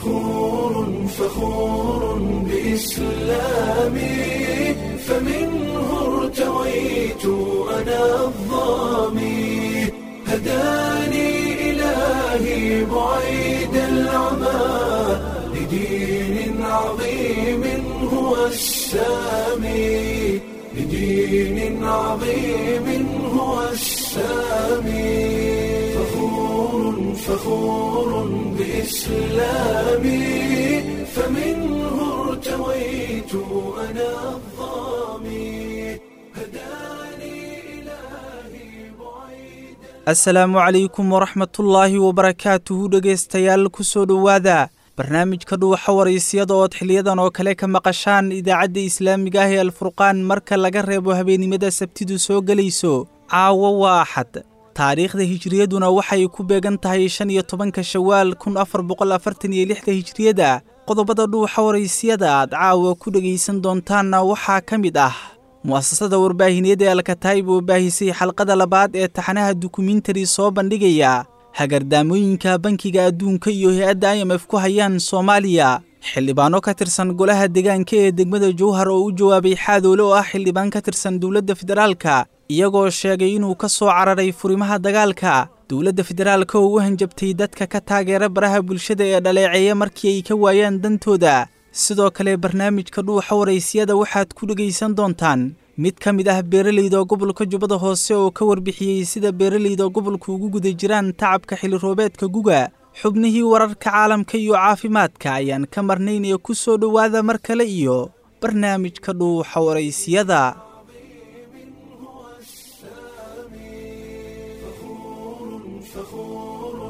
فخور فخور بإسلامي فمنه ارتويت أنا الظامي هداني إلهي بعيد العمى لدين عظيم هو السامي لدين عظيم هو السامي فخور فخور بإسلامي فمنه ارتويت أنا الظامي هداني إلهي بعيد asalaamu calaykum waraxmatullaahi wabarakaatuhu dhegaystayaal ku soo dhowaada barnaamijka dhuuxa waraysyada ood xiliyadan oo kale ka maqashaan idaacadda islaamiga ah ee alfurqaan marka laga reebo habeennimada sabtidu soo gelayso caawo waa axad taariikhda hijriyaduna waxay ku beegan tahay shan iyo tobanka shawaal kun afar boqol afartan iyo lixda hijriyada qodobada dhuuxa waraysiyada aad caawa ku dhegaysan doontaanna waxaa ka mid ah mu'asasada warbaahineed ee alkataayib oo baahisay xalqada labaad ee taxanaha dukumentari soo bandhigaya hagardaamooyinka bankiga adduunka iyo hay-adda i m f ku hayaan soomaaliya xildhibaano ka tirsan golaha deegaanka ee degmada jowhar oo u jawaabay xaadoole oo ah xildhibaan ka tirsan dowladda federaalka iyagoo sheegay inuu ka soo cararay furimaha dagaalka dowladda federaalka oo u hanjabtay dadka ka taageera baraha bulshada ee dhaleeceeya markii ay ka waayaan dantooda sidoo kale barnaamijka dhuuxa waraysiyada waxaad ku dhegaysan doontaan mid ka mid ah beeralayda gobolka jubbada hoose oo ka warbixiyey sida beeralayda gobolku ugu guda jiraan tacabka xilli roobeedka guga xubnihii wararka caalamka iyo caafimaadka ayaan ka marnaynaya ku soo dhowaada mar kale iyo barnaamijka dhuuxa waraysiyada فخور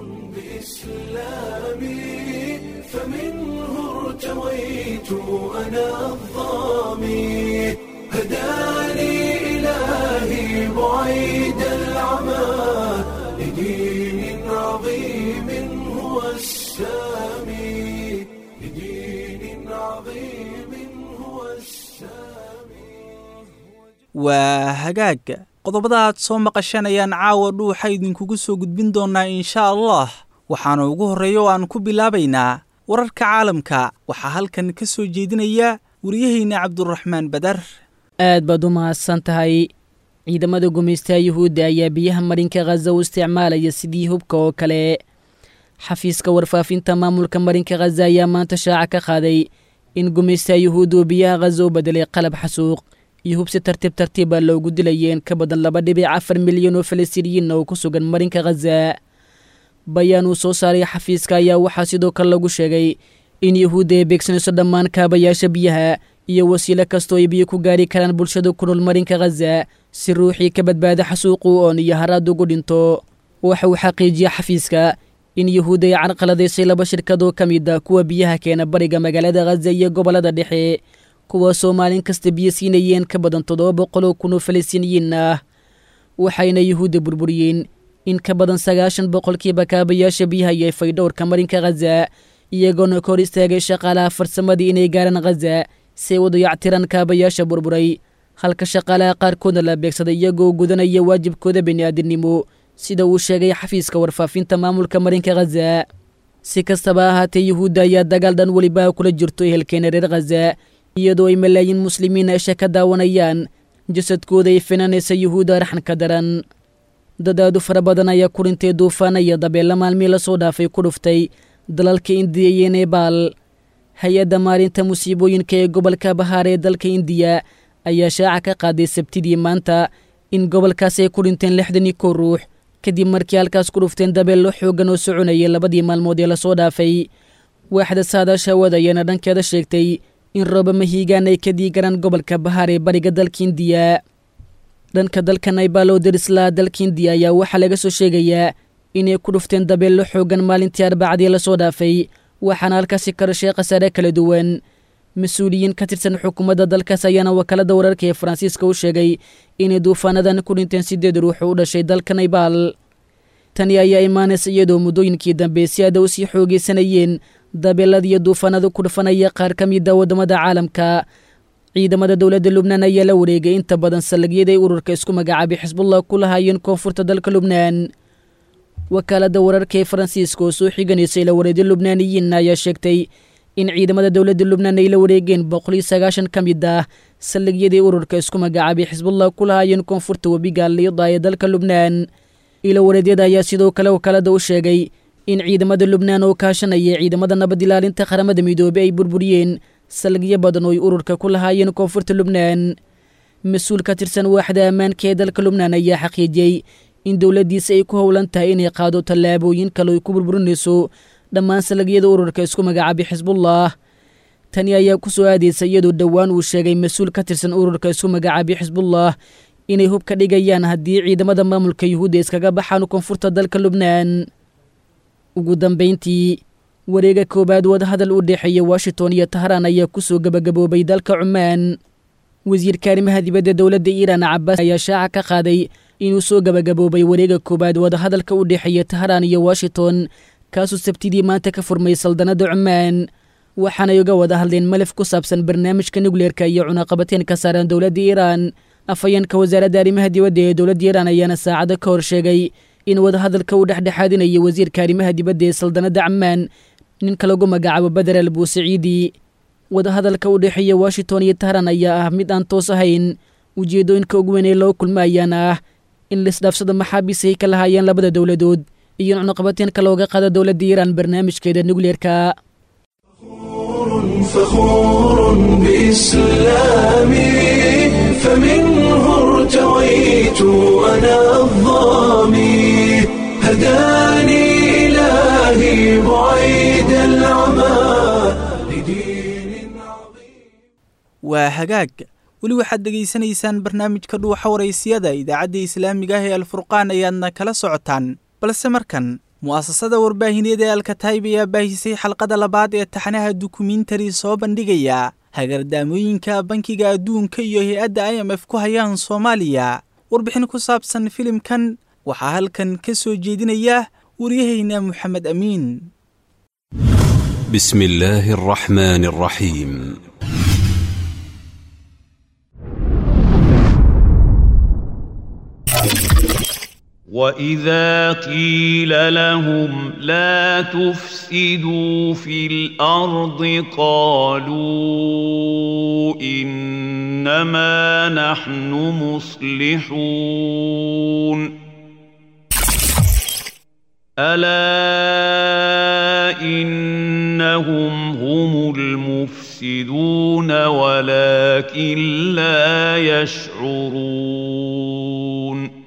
بإسلامي فمنه ارتويت أنا الظامي هداني إلهي بعيد العمى لدين عظيم هو السامي لدين عظيم هو السامي waa hagaag qodobada aad soo maqasheen ayaan caawa dhuuxa idinkugu soo gudbin doonnaa inshaa allah waxaana ugu horreeya oo aan ku bilaabaynaa wararka caalamka waxaa halkan ka soo jeedinaya wariyahayna cabduraxmaan badar aad baad u mahadsan tahay ciidamada gumaystaha yuhuudda ayaa biyaha marinka khaza u isticmaalaya sidii hubka oo kale xafiiska warfaafinta maamulka marinka khaza ayaa maanta shaaca ka qaaday in gumaystaha yuhuudda uu biyaha khaza u bedelay qalab xasuuq iyo hub si tartiib tartiiba loogu dilayay in ka badan laba dhibic afar milyan oo falastiiniyiinna oo ku sugan marinka khaza bayaan uu soo saaray xafiiska ayaa waxaa sidoo kale lagu sheegay in yuhuudda ay beegsanayso dhammaan kaabayaasha biyaha iyo wasiilo kastoo ay biyo ku gaari karaan bulshada ku nool marinka khaza si ruuxii ka badbaada xasuuqu oon iyo haraad ugu dhinto waxa uu xaqiijiyey xafiiska in yuhuudda ay carqaladaysay laba shirkad oo ka mid a kuwa biyaha keena bariga magaalada khaza iyo gobollada dhexe kuwaasoo maalin kasta biyo siinayeen ka badan toddoba boqoloo kun oo falastiiniyiin ah waxayna yuhuudda burburiyeen in ka badan sagaashan boqolkiiba kaabayaasha biyaha iyo faydhowrka marinka khaza iyagoona ka hor istaagay shaqaalaha farsamadii inay gaaraan khaza si ay u dayactiraan kaabayaasha burburay halka shaqaalaha qaarkoodna la beegsaday iyagoo gudanaya waajibkooda bini'aadinimo sida uu sheegay xafiiska warfaafinta maamulka marinka khaza si kastaba ahaatee yuhuudda ayaa dagaal dhan weliba kula jirto ehelkeena reer khaza iyadoo ay malaayiin muslimiin esha ka daawanayaan jasadkooda ay finanaysa yuhuudda raxanka daran dad aad u fara badan ayaa ku dhintay duufaan iyo dabeella maalmii lasoo dhaafay ku dhuftay dalalka indiya iyo nebaal hay-adda maalinta musiibooyinka ee gobolka bahaar ee dalka indiya ayaa shaaca ka qaaday sabtidii maanta in gobolkaas ay ku dhinteen lixdan iyo kow ruux kadib markii halkaas ku dhufteen dabeello xooggan oo soconayay labadii maalmood ee lasoo dhaafay waaxda saadaasha hawada ayaana dhankeeda sheegtay in rooba mahiigaan ay ka diigaraan gobolka bahaar ee bariga dalka indiya dhanka dalka naybal oo darislaa dalka indiya ayaa waxaa laga soo sheegayaa inay ku dhufteen dabeello xooggan maalintii arbacadii lasoo dhaafay waxaana halkaasi ka dhashay khasaare kala duwan mas-uuliyiin ka tirsan xukuumadda dalkaas ayaana wakaalada wararka ee faransiiska u sheegay inay duufaanadan ku dhinteen siddeed ruux oo u dhashay dalka naybal tani ayaa imaanaysa iyadoo muddooyinkii dambe si aada u sii xoogaysanayeen dabeelada iyo duufaanada ku dhufanaya qaar ka mida waddamada caalamka ciidamada dowladda lubnaan ayaa la wareegay inta badan sallagyaday ururka isku magacaabay xisbullah ku lahaayeen koonfurta dalka lubnaan wakaaladda wararka ee faransiiska oo soo xiganaysa ila wareedyo lubnaaniyiin ayaa sheegtay in ciidamada dowladda lubnaan ay la wareegeen boqol iyo sagaashan ka mid ah saldhigyadii ururka isku magacaabay xisbullah ku lahaayeen koonfurta webiga liida ee dalka lubnaan ila wareedyada ayaa sidoo kale wakaaladda u sheegay in ciidamada lubnaan oo kaashanaya ciidamada nabad ilaalinta qaramada midoobey ay burburiyeen saldhigyo badan oo ay ururka ku lahaayeen koonfurta lubnaan mas-uul ka tirsan waaxda ammaanka ee dalka lubnaan ayaa xaqiijiyey in dowladdiisa ay ku howlan tahay inay qaado tallaabooyin kale ay ku burburinayso dhammaan salagyada ururka isku magacaabay xisbullah tani ayaa ku soo aadaysa iyadoo dhowaan uu sheegay mas-uul ka tirsan ururka isku magacaabay xisbullah inay hub ka dhigayaan haddii ciidamada maamulka yuhuudda iskaga baxaan koonfurta dalka lubnaan ugu dambayntii wareega koowaad wadahadal u dhexeeya washington iyo tahraan ayaa kusoo gebagaboobay dalka cumaan wasiirka arrimaha dibadda dowladda iiraan cabaas ayaa shaaca ka qaaday inuu soo gebagaboobay wareega koowaad wadahadalka u dhexeeya tahraan iyo washington kaasuu sabtidii maanta ka furmay saldanadda cumaan waxaanay uga wada hadleen malaf ku saabsan barnaamijka nukleerka iyo cunaqabateen ka saaran dowladda iiraan afhayeenka wasaaradda arrimaha dibadda ee dowladda iiraan ayaana saacado ka hor sheegay in wadahadalka uu dhexdhexaadinayo wasiirka arrimaha dibadda ee saldanadda camaan ninka lagu magacaabo beder al buusaciidi wadahadalka u dhexeeya washington iyo tahran ayaa ah mid aan toos ahayn ujeeddooyinka ugu weyn ee loo kulma ayaana ah in laisdhaafsada maxaabiis ay ka lahaayeen labada dowladood iyo cunuqabateenka looga qaado dowladda iiraan barnaamijkeeda nukleerka فخور بإسلامي فمنه ارتويت أنا الظامي هداني إلهي بعيد العمى لدين عظيم waa hagaag weli waxaad dhegaysanaysaan barnaamijka dhuuxa waraysiyada idaacadda islaamiga ah ee alfurqaan ayaadna kala socotaan balse markan mu'asasada warbaahineed ee alkataib ayaa baahisay xalqada labaad ee taxnaha dukumentari soo bandhigaya hagardaamooyinka bankiga adduunka iyo hay-adda i m f ku hayaan soomaaliya warbixin ku saabsan filimkan waxaa halkan ka soo jeedinaya waryahayna moxamed amiin بسم الله الرحمن الرحيم واذا قيل لهم لا تفسدوا في الارض قالوا انما نحن مصلحون الا انهم هم المفسدون ولكن لا يشعرون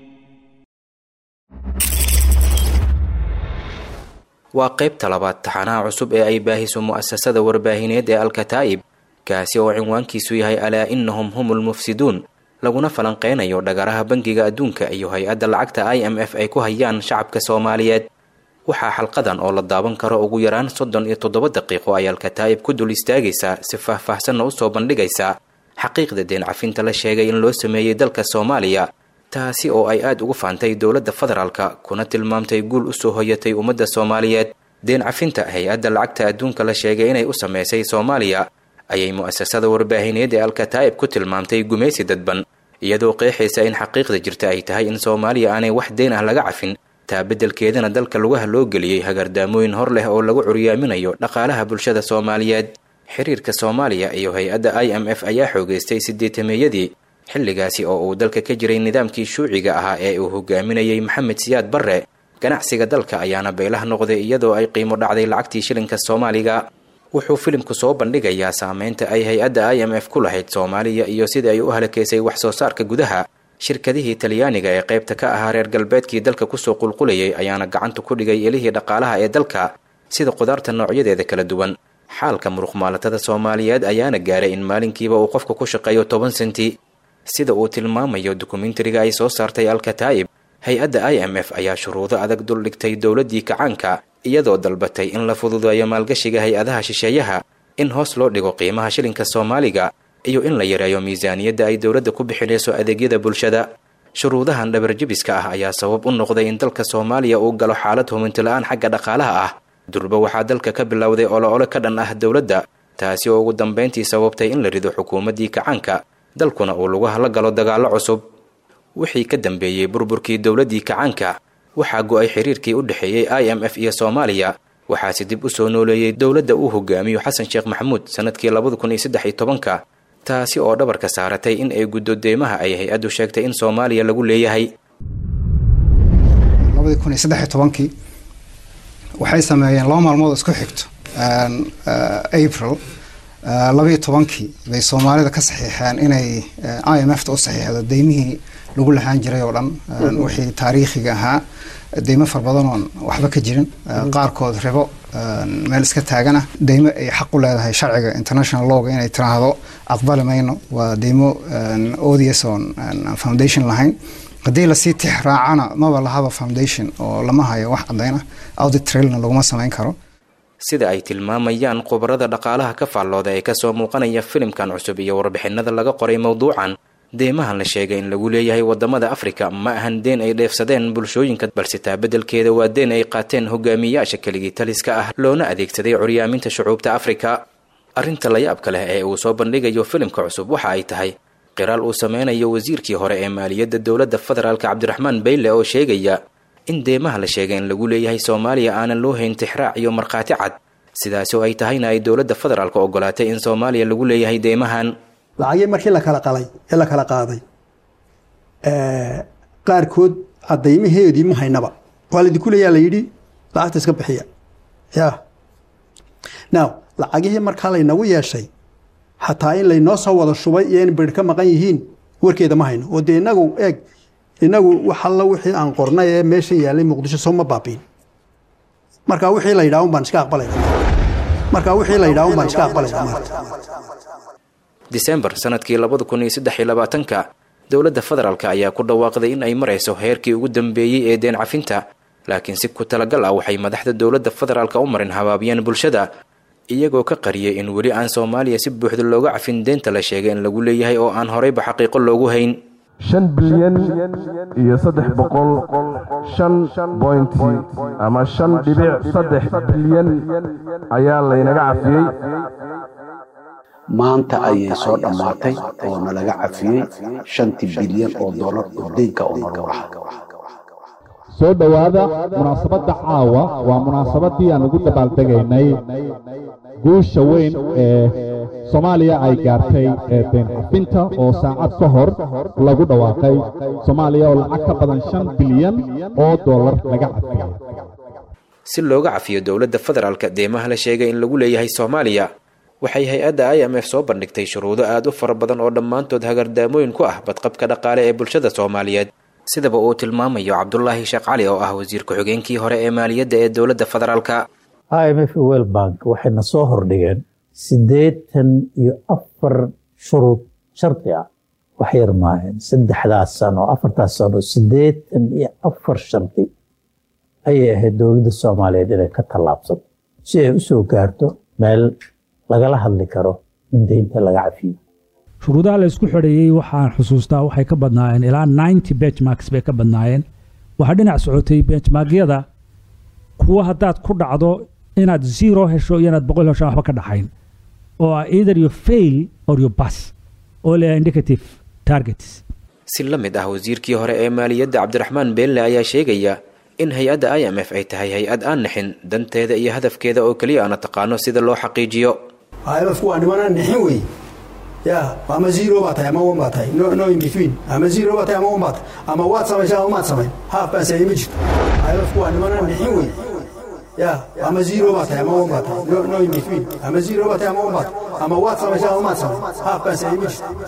waa qaybta labaad taxanaha cusub ee ay baahiso mu'asasada warbaahineed ee alkataa'ib kaasi oo cinwaankiisu yahay alaa innahum humul mufsiduun laguna falanqeynayo dhagaraha bangiga adduunka iyo hay-adda lacagta i m f ay ku hayaan shacabka soomaaliyeed waxaa xalqadan oo la daawan karo ugu yaraan soddon iyo toddoba daqiiqo ay alkataa'ib ku dul istaagaysaa si faahfaahsanna usoo bandhigaysaa xaqiiqda deen cafinta la sheegay in loo sameeyey dalka soomaaliya taasi oo ay aada ugu faantay dowladda federaalka kuna tilmaamtay guul usoo hoyatay ummadda soomaaliyeed deen cafinta hay-adda lacagta adduunka la sheegay inay u sameysay soomaaliya ayay mu'asasada warbaahineed ee alkataa'ib ku tilmaamtay gumaysi dadban iyadoo qeexaysa in xaqiiqda jirta ay tahay in soomaaliya aanay wax deen ah laga cafin taa beddelkeedana dalka lugaha loo geliyey hagardaamooyin hor leh oo lagu curyaaminayo dhaqaalaha bulshada soomaaliyeed xiriirka soomaaliya iyo hay-adda i m f ayaa xoogeystay sideetameeyadii xilligaasi oo uu dalka ka jiray nidaamkii shuuciga ahaa ee uu hogaaminayey maxamed siyaad barre ganacsiga dalka ayaana baylah noqday iyadoo ay qiimo dhacday lacagtii shilinka soomaaliga wuxuu filimku soo bandhigayaa saameynta ay hay-adda i m f ku lahayd soomaaliya iyo sida ay u halakeysay wax soo saarka gudaha shirkadihii talyaaniga ee qaybta ka ahaa reer galbeedkii dalka kusoo qulqulayay ayaana gacanta ku dhigay elihii dhaqaalaha ee dalka sida qudaarta noocyadeeda kala duwan xaalka muruqmaalatada soomaaliyeed ayaana gaaray in maalinkiiba uu qofka ku shaqeeyo toban senti sida uu tilmaamayo dokumentariga ay soo saartay alkataa'ib hay-adda i m f ayaa shuruudo adag dul dhigtay dowladdii kacaanka iyadoo dalbatay in la fududeeyo maalgashiga hay-adaha shisheeyaha in hoos loo dhigo qiimaha shilinka soomaaliga iyo in la yareeyo miisaaniyadda ay dowladda ku bixinayso adeegyada bulshada shuruudahan dhabarjabiska ah ayaa sabab u noqday in dalka soomaaliya uu galo xaalad huminti-la-aan xagga dhaqaalaha ah durba waxaa dalka ka bilowday olo-olo ka dhan ah dowladda taasi oo ugu dambayntii sababtay in la rido xukuumaddii kacaanka dalkuna uu lagu hala galo dagaallo cusub wixii ka dambeeyey burburkii dowladdii kacaanka waxaa go-ay xiriirkii u dhexeeyey i m f iyo soomaaliya waxaase dib u soo nooleeyey dowladda uu hogaamiyo xasan sheekh maxamuud sanadkii labada kun iyo saddex iyo tobanka taasi oo dhabarka saaratay in ay guddo deymaha ay hay-addu sheegtay in soomaaliya lagu leeyahay labadii kun iyo saddex iyo tobankii waxay sameeyeen laba maalmood isku xigto april labaiyo tobankii bay soomaalida ka saxiixeen inay i m f ta u saxiixdo deymihii lagu lahaan jiray oo dhan wixii taariikhiga ahaa deymo far badan oon waxba ka jirin qaarkood ribo meel iska taagana deymo ay xaq u leedahay sharciga international lawga inay tiraahdo aqbali mayno waa deymo odius oon foundation lahayn haddii lasii tix raacana maba lahaba foundation oo lama hayo wax cadayna audit trailna laguma samayn karo sida ay tilmaamayaan khubarada dhaqaalaha ka faallooda ee kasoo muuqanaya filimkan cusub iyo warbixinada laga qoray mowduucan deymahan la sheegay in lagu leeyahay wadamada afrika ma ahan deen ay dheefsadeen bulshooyinka balse taa beddelkeeda waa deen ay qaateen hogaamiyayaasha keligii taliska ah loona adeegsaday curyaaminta shucuubta afrika arrinta layaabka leh ee uu soo bandhigayo filimka cusub waxa ay tahay qiraal uu sameynayo wasiirkii hore ee maaliyadda dowladda federaalk cabdiraxmaan bayle oo sheegaya in deemaha la sheegay in lagu leeyahay soomaaliya aanan loo hayn tixraac iyo markhaati cad sidaasi oo ay tahayna ay dowladda federaalk ogolaatay in soomaaliya lagu leeyahay deymahan lacagii markii la kala qalay ee la kala qaaday qaarkood cadaymaheedii ma haynaba waa laidinku leeyaa la yidhi lacagta iska bixiya ya now lacagihii markaa laynagu yeeshay xataa in laynoo soo wada shubay iyo in bir ka maqan yihiin warkeeda ma hayno oo dee inagu eeg inagu wax alla wixii aan qornay ee meesha yaalay muqdisho soo ma baabiin marka wixii la yidhaha un baan iska aqbalayna marka wixii la yidhaha un baan iska aqbalayna maarta disembar sanadkii labada kun iyo saddex iyo labaatanka dowladda federaalk ayaa ku dhawaaqday in ay marayso heerkii ugu dambeeyey ee deen cafinta laakiin si ku talagal ah waxay madaxda dowladda federaalk u marin habaabiyeen bulshada iyagoo ka qariyay in weli aan soomaaliya si buuxda looga cafin deenta la sheegay in lagu leeyahay oo aan horeyba xaqiiqo loogu hayn shan bilyan iyo saddex boqol shan bointi ama shan dhibic saddex bilyan ayaa laynaga cafiyey maanta ayay soo dhammaatay oo nalaga cafiyey shantii bilyan oo dollar oo deynka oo nalagu lahaa soo dhowaada munaasabadda caawa waa munaasabadii aan ugu dabaaldegaynay guusha weyn ee soomaaliya ay gaartay ee deen cafinta oo saacad ka hor lagu dhawaaqay soomaaliya oo lacag ka badan shan bilyan oo dollar laga cafiyey si looga cafiyo dowladda federaalka deemaha la sheegay in lagu leeyahay soomaaliya waxay hay-adda i m f soo bandhigtay shuruudo aad u fara badan oo dhammaantood hagardaamooyin ku ah badqabka dhaqaale ee bulshada soomaaliyeed sidaba uu tilmaamayo cabdulaahi sheekh cali oo ah wasiir ku-xigeenkii hore ee maaliyadda ee dowladda federaalka i m f wel bank waxayna soo hordhigeen siddeetan iyo afar shuruud shardi ah wax yar maaheen saddexdaas sano afartaas sano siddeetan iyo afar shardi ayay ahayd dowladda soomaaliyeed inay ka tallaabsato si ay u soo gaarto meel lagala hadli karo in deynta laga cafiyo shuruudaha la isku xidheeyey waxaan xusuustaa waxay ka badnaayeen ilaa ninety benchmarks bay ka badnaayeen waxaa dhinac socotay benchmarkyada kuwa haddaad ku dhacdo inaad zero hesho iyo inaad boqol hesho waxba ka dhaxayn oo ah either you fail or you pass oo leeyahay indicative targets si la mid ah wasiirkii hore ee maaliyadda cabdiraxmaan beelle ayaa sheegaya in hay-adda i m f ay tahay hay-ad aan nixin danteeda iyo hadafkeeda oo keliya aana taqaano sida loo xaqiijiyo imfku waa nimanaan nixin wey ya ama zero baa tahay ama one baa tahay no, no in between ama zero baa tahay ama one baa tahay ama waad samaysa ama maad samayn haaf baan sameey ma jirto imfku waa nimanaan nixin wey ya ama zero baa tahay ama one baa tahay no, no in between ama zero baa tahay ama one baa tahay ama waad samaysa ama maad samayn haaf baan sameey ma jirto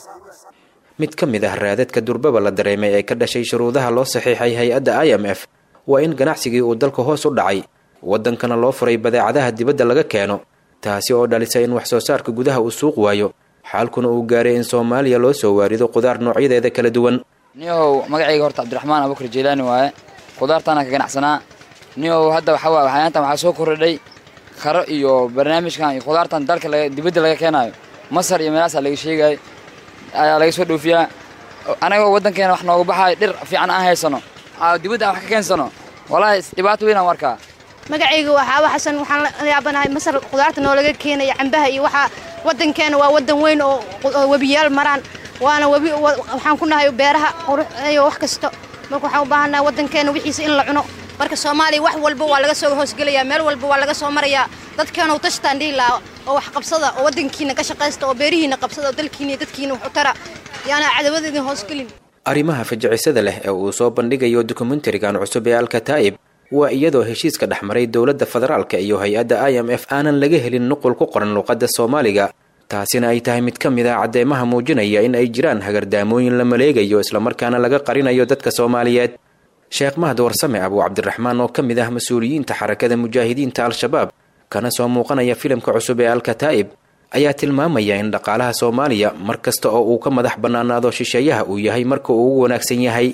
mid ka mid ah raadadka durbaba la dareemay ee ka dhashay shuruudaha loo saxiixay hay-adda i m f waa in ganacsigii uu dalka hoos u dhacay waddankana loo furay badeecadaha dibadda laga keeno taasi oo dhalisa in wax soo saarka gudaha uu suuq waayo xaalkuna uu gaaray in soomaaliya loo soo waarido qudaar noocyadeeda kala duwan niyow magacayga horta cabdiraxmaan abukar jeylaani waaye qudaartaana ka ganacsanaa niyow hadda waxaa waay waxyaantan waxaa soo kordhay karo iyo barnaamijkan iyo qudaartan dalka dibadda laga keenaayo masar iyo meelaasaa laga sheegaayo ayaa laga soo dhoofiyaa anagoo waddankeena wax nooga baxaayo dhir fiican aan haysano dibadda aan wax ka keensano walaahi dhibaato weyn aan warkaa magacayga waxaaba xasan waxaan la yaabanahay masar qudaarta noolaga keenaya cambaha iyo waxaa waddankeena waa waddan weyn oo webiyaal maraan waana webi waxaan ku nahay beeraha qurux iyo wax kasta marka waxaan u baahannahay waddankeena wixiisa in la cuno marka soomaaliya wax walba waa laga soo hoosgelayaa meel walba waa laga soo marayaa dadkeena u tashtaan dhihi lahaa oo wax qabsada oo waddankiina ka shaqaysta oo beerihiina qabsada oo dalkiina iyo dadkiina wax u tara yaana cadawada idin hoosgelin arrimaha fajacisada leh ee uu soo bandhigayo dokumentarigan cusub ee alkataa'ib waa iyadoo heshiiska dhex maray dowladda federaalka iyo hay-adda i m f aanan laga helin nuqul ku qoran luuqadda soomaaliga taasina ay tahay mid ka mid a caddeemaha muujinaya in ay jiraan hagardaamooyin la maleegayo islamarkaana laga qarinayo dadka soomaaliyeed sheekh mahad warsame abuu cabdiraxmaan oo ka mid ah mas-uuliyiinta xarakada mujaahidiinta al-shabaab kana soo muuqanaya filimka cusub ee alkataa'ib ayaa tilmaamaya in dhaqaalaha soomaaliya mar kasta oo uu ka madax bannaanaado shisheeyaha uu yahay marka uu ugu wanaagsan yahay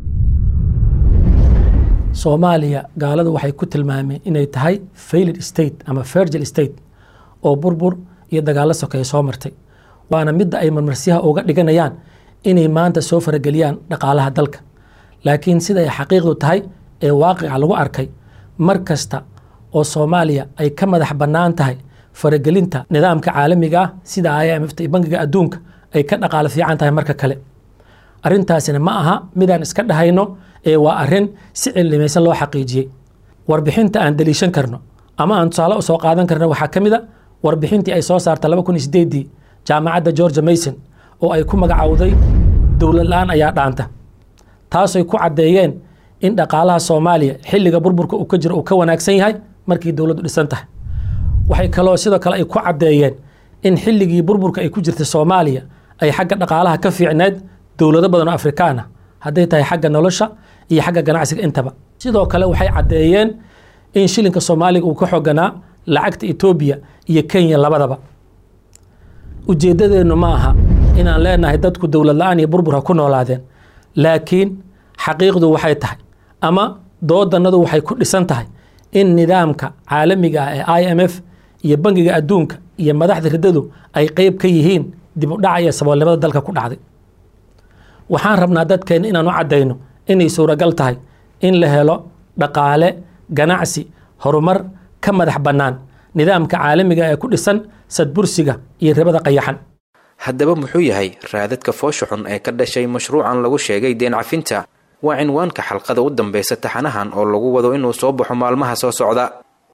soomaaliya gaaladu waxay ku tilmaameen inay tahay failed state ama virgil state oo burbur iyo dagaallo sokeeye soo martay waana midda ay marmarsiyaha uga dhiganayaan inay maanta soo farageliyaan dhaqaalaha dalka laakiin sida ay xaqiiqdu tahay ee waaqica lagu arkay mar kasta oo soomaaliya ay ka madax bannaan tahay faragelinta nidaamka caalamiga ah sida i m f iyo bangiga adduunka ay ka dhaqaalo fiican tahay marka kale arrintaasina ma aha midaan iska dhahayno ee waa arrin si cillimaysan loo xaqiijiyey warbixinta aan daliishan karno ama aan tusaale usoo qaadan karno waxaa ka mid a warbixintii ay soo saarta laba kun iyo sideedii jaamacadda georgia mason oo ay ku magacowday dowlad la-aan ayaa dhaanta taasay ku caddeeyeen in dhaqaalaha soomaaliya xilliga burburka uu ka jiro uu ka wanaagsan yahay markii dowladdu dhisan tahay waxay kaloo sidoo kale ay ku caddeeyeen in xilligii burburka ay ku jirtay soomaaliya ay xagga dhaqaalaha ka fiicneed dowlado badan oo afrikaan ah hadday tahay xagga nolosha iyo xagga ganacsiga intaba sidoo kale waxay caddeeyeen in shilinka soomaaliga uu ka xoganaa lacagta etoobiya iyo kenya labadaba ujeeddadeennu ma aha inaan leenahay dadku dowlad la-aan iyo burbur ha ku noolaadeen laakiin xaqiiqdu waxay tahay ama doodannadu waxay ku dhisan tahay in nidaamka caalamiga ah ee i m f iyo bangiga adduunka iyo madaxda riddadu ay qeyb ka yihiin dib u dhaca iyo saboolnimada dalka ku dhacday waxaan rabnaa dadkeenna inaan u caddayno inay suuragal tahay in la helo dhaqaale ganacsi horumar ka madax bannaan nidaamka caalamiga ee ku dhisan sadbursiga iyo ribada qayaxan haddaba muxuu yahay raadadka foosha xun ee ka dhashay mashruucan lagu sheegay deen cafinta waa cinwaanka xalqada u dambaysa taxanahan oo lagu wado inuu soo baxo maalmaha soo socda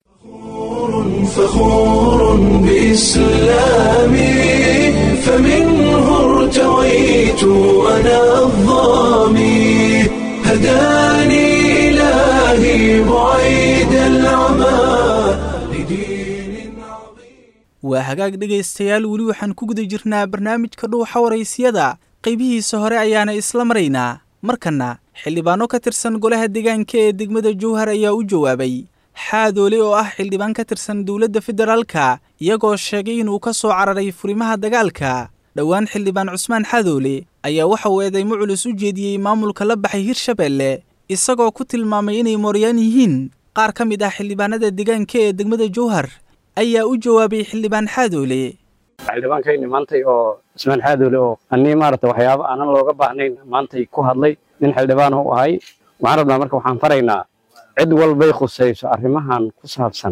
فخور بإسلامي فمنه ارتويت أنا الظامي هداني إلهي بعيد العمى waa hagaag dhegaystayaal weli waxaan ku guda jirnaa barnaamijka dhuuxa waraysiyada qaybihiisa hore ayaana isla maraynaa markanna xildhibaano ka tirsan golaha deegaanka ee degmada jowhar ayaa u jawaabay xaadoole oo ah xildhibaan ka tirsan dowladda federaalka iyagoo sheegay inuu ka soo cararay furimaha dagaalka dhowaan xildhibaan cusmaan xaadoole ayaa waxa uu eedeymo culus u jeediyey maamulka la baxay hirshabeelle isagoo ku tilmaamay inay mooryaan yihiin qaar ka mid ah xildhibaanada deegaanka ee degmada jowhar ayaa u jawaabay xildhibaan xaadoole xildhibaankayni maantay oo cusmaan xaadoole oo annii maarata waxyaabo aanan looga baahnayn maantay ku hadlay nin xildhibaan u ahay waxaan rabnaa marka waxaan faraynaa cid walbay khusayso arrimahan ku saabsan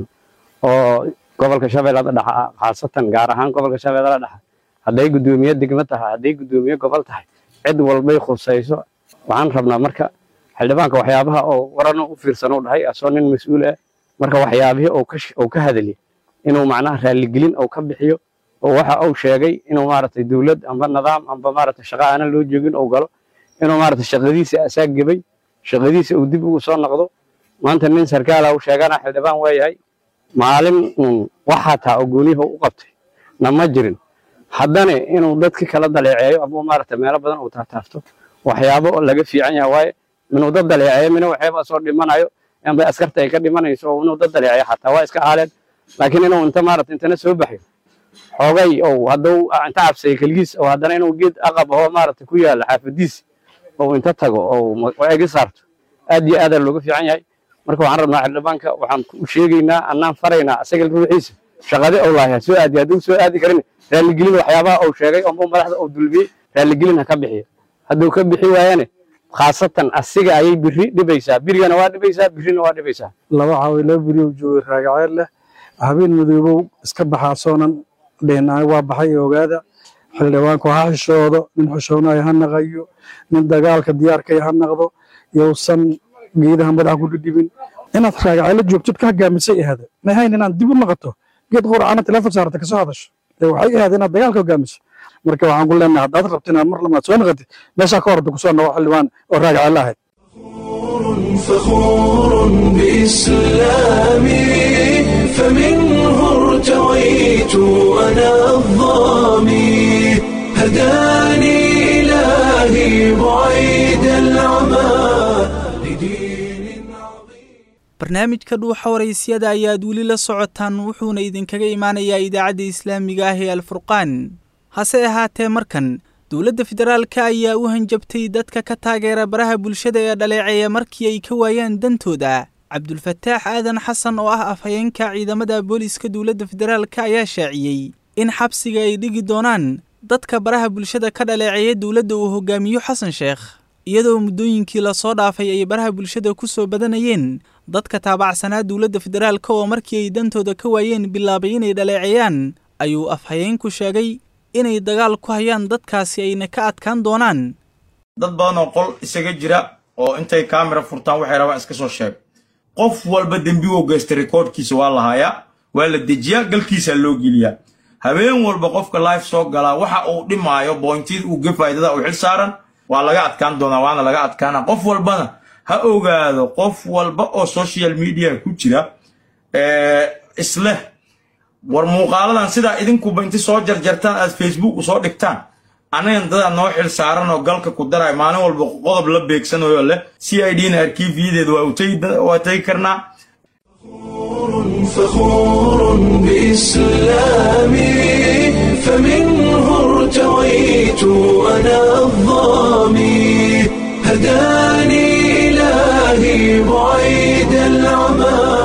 oo gobolka shabeellada dhexe ah khaasatan gaar ahaan gobolka shabeellada dhexe hadday guddoomiye degmo tahay hadday guddoomiye gobol tahay cid walbay khusayso waxaan rabnaa marka xildhibaanka waxyaabaha oo waran u fiirsan u dhahay asoo nin mas-uul ah marka waxyaabihii uu ka hadli inuu macnaha raalligelin uu ka bixiyo oo waxa uu sheegay inuu maaragtay dowlad amba nidaam amba maaragtay shaqo aanan loo joogin uu galo inuu maaragtay shaqadiisa asaag gebay shaqadiisa uu dib ugu soo noqdo maanta nin sarkaala uu sheegana xildhibaan waa yahay maalin waxaa taa oo gooniyaha u qabtay na ma jirin haddana inuu dadki kala daleeceeyo ama maaragtay meelo badan uu taataafto waxyaabo laga fiican yahay waaye inuu dad daleeceeyo mina waxyaaba soo dhimanayo amba askarta ay ka dhimanayso oo inuu dad daleeceeyo xataa waa iska aaleen laakiin inuu inta maaragtay intana soo baxyo xoogay oo hadduu inta cabsay keligiis oo haddana inuu geed aqab ahoo maaragtay ku yaalla xaafadiisi oo inta tago oo egi saarto aad iyo aadaa looga fiican yahay marka waxaan rabnaa xildhibaanka waxaan u sheegaynaa annaan faraynaa asaga ruuxiisa shaqade ou lahay ha soo aadi hadduu soo aadi karin raalligelin waxyaabaha uu sheegay oo madaxda uu dulmiyey raalligelin ha ka bixiyo hadduu ka bixi waayane khaasatan asiga ayay biri dhibaysaa birigana waa dhibaysaa birina waa dhibaysaa laba caawi laba beriyow joogay raagaceel leh habeen madoobow iska baxaa soonan dhihin aniga waa baxay ogaada xildhibaanku ha xishoodo nin xishoonayo ha naqayo nin dagaalka diyaarkay ha naqdo yowsan geedaha madaxa ku dhidhibin inaad raagaceelo joogtid ka hogaamisay ahada may hayn inaad dib u noqoto geed quracana teleefon saarata kasoo hadasho ee waxay ahayd inaad dagaalka hogaamiso marka waxaan ku leenahay haddaad rabto inaad mar lamaad soo noqotid meeshaa ka horta kusoo noqo xildhibaan oo raagaceelo ahayd فخور بإسلامي فمنه ارتويت أنا الظامي هداني إلهي بعيد العمى barnaamijka dhuuxa waraysyada ayaad weli la socotaan wuxuuna idinkaga imaanayaa idaacadda islaamiga ah ee alfurqaan hase ahaatee markan dowladda federaalka ayaa u hanjabtay dadka ka taageera baraha bulshada ee dhaleeceeya markii ay ka waayaan dantooda cabdulfataax aadan xasan oo ah afhayeenka ciidamada booliiska dowladda federaalka ayaa shaaciyey in xabsiga ay dhigi doonaan dadka baraha bulshada ka dhaleeceeya dowladda uu hogaamiyo xasan sheekh iyadoo muddooyinkii lasoo dhaafay ay baraha bulshada ku soo badanayeen dadka taabacsanaa dowladda federaalka oo markii ay dantooda ka waayeen bilaabay inay dhaleeceeyaan ayuu afhayeenku sheegay inay dagaal ku hayaan dadkaasi ayna ka adkaan doonaan dad badan oo qol isaga jira oo intay kaamira furtaan waxay rabaan iska soo sheeg qof walba dembigoo geystay rikoodhkiisa waa la hayaa waa la dejiyaa galkiisaa loo geliyaa habeen walba qofka life soo galaa waxa uu dhimaayo bointida uu gefayo dada uu xil saaran waa laga adkaan doonaa waana laga adkaana qof walbana ha ogaado qof walba oo social media ku jira isleh war muuqaaladan sidaa idinkuba inti soo jarjartaan aad facebook usoo dhigtaan anagan dadaa noo xil saaran oo galka ku daray maalin walba qodob la beegsanayo leh c i d na arkiifiyadeeda waa tagi karnaa فخور بإسلامي فمنه ارتويت أنا الظامي هداني إلهي بعيد العمى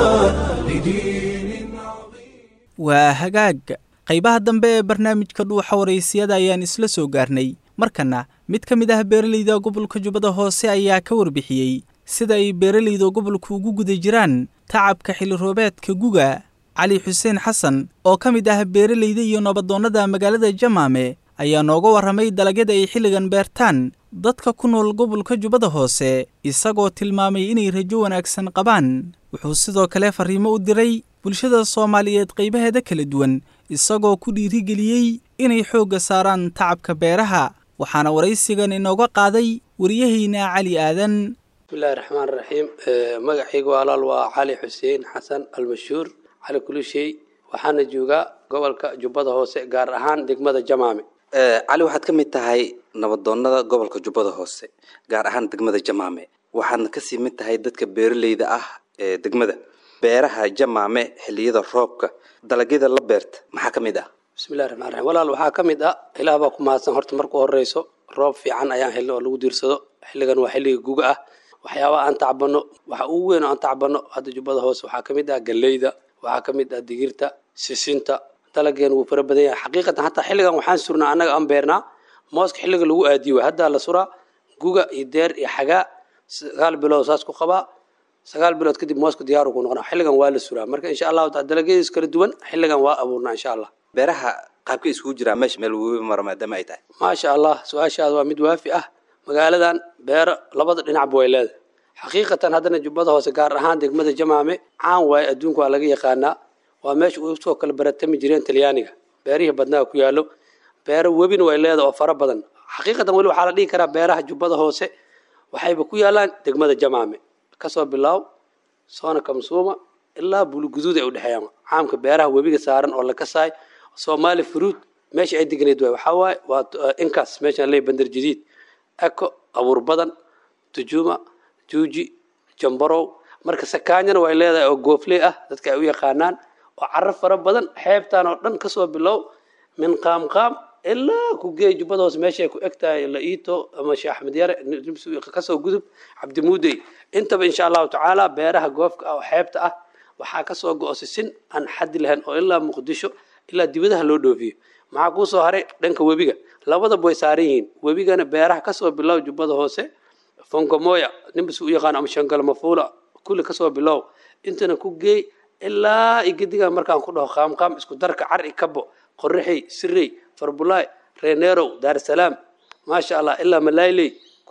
waa hagaag qaybaha dambe ee barnaamijka dhuuxa waraysiyada ayaan isla soo gaarnay markana mid ka mid ah beeralayda gobolka jubbada hoose ayaa ka warbixiyey sida ay beeralayda gobolku ugu guda jiraan tacabka xilli roobeedka guga cali xuseen xasan oo ka mid ah beeralayda iyo nabadoonnada magaalada jamaame ayaa nooga warramay dalagyada ay xilligan beertaan dadka ku nool gobolka jubbada hoose isagoo tilmaamay inay rajo wanaagsan qabaan wuxuu sidoo kale farriimo u diray bulshada soomaaliyeed qaybaheeda kala duwan isagoo ku dhiirigeliyey inay xoogga saaraan tacabka beeraha waxaana waraysigan inooga qaaday wariyahayna cali aadan bismillahi raxmaan raxiim magacaygu walaal waa cali xuseen xasan almashhuur cali kulishey waxaana joogaa gobolka jubbada hoose gaar ahaan degmada jamaame cali waxaad ka mid tahay nabadoonnada gobolka jubbada hoose gaar ahaan degmada jamaame waxaadna kasii mid tahay dadka beeraleyda ah ee degmada beeraha jamaame xilliyada roobka dalagyada la beerta maxaa ka mid ah bismillahi raxmaan raxiim walaal waxaa ka mid ah ilaah baa ku mahadsan horta marku horeyso roob fiican ayaan helna oo lagu diirsado xilligan waa xilliga guga ah waxyaabaha aan tacbano waxa ugu weyn oo aan tacbano hadda jubbada hoose waxaa ka mid ah galleyda waxaa ka mid ah digirta sisinta dalageen wuu fara badan yahay xaqiiqatan hataa xilligan waxaan surnaa annaga aan beernaa mooska xilliga lagu aadiyo waay haddaa la suraa guga iyo deer iyo xagaa sagaal bilood saas ku qabaa sagaal bilood kadib mooska diyaaru ku noqonaa xilligan waa la suraa marka insha allahu taala dalagyadiis kala duwan xilligan waa abuurnaa insha allah beeraha qaabka iskugu jiraa meesha meel webi mara maadaama ay tahay maasha allah su-aashaada waa mid waafi ah magaaladan beero labada dhinacba way leedahay xaqiiqatan haddana jubbada hoose gaar ahaan degmada jamaame caan waaye adduunka waa laga yaqaanaa waa meesha usoo kala baratami jireen talyaaniga beerihii badnaa ku yaallo beero webina way leedahay oo fara badan xaqiiqatan weli waxaa la dhihi karaa beeraha jubbada hoose waxayba ku yaalaan degmada jamaame kasoo bilaaw soona kamsuuma ilaa buluguduud ay udhexeeyaan caamka beeraha webiga saaran oo la kasaay soomaali fruud meesha ay deganayd waay waxaa waaye waa inkaas meeshaan leey bandar jadiid eko abuur badan tujuuma juuji jambarow marka sakaanyana way leedahay oo goofley ah dadka ay u yaqaanaan oo caro fara badan xeebtaan oo dhan kasoo bilow min qaamqaam ilaa ku geey jubbada hoose meesha ay ku eg tahay la-iito ama sheekh axmed yare kasoo gudub cabdimuudey intaba insha allahu tacaala beeraha goofka ah oo xeebta ah waxaa kasoo go-o sisin aan xaddi lahayn oo ilaa muqdisho ilaa dibadaha loo dhoofiyo maxaa kuusoo haray dhanka webiga labadaba way saaran yihiin webigana beeraha kasoo bilow jubbada hoose fongomoya ninbas u yaqaan ama shangalmafuula kulli kasoo bilow intana ku geey ilaa igediga markaan ku dhaho qaamqaam isku darka cari kabo qorraxey sirey farbulaay reeneerow daarsalaam maasha allah ilaa malayley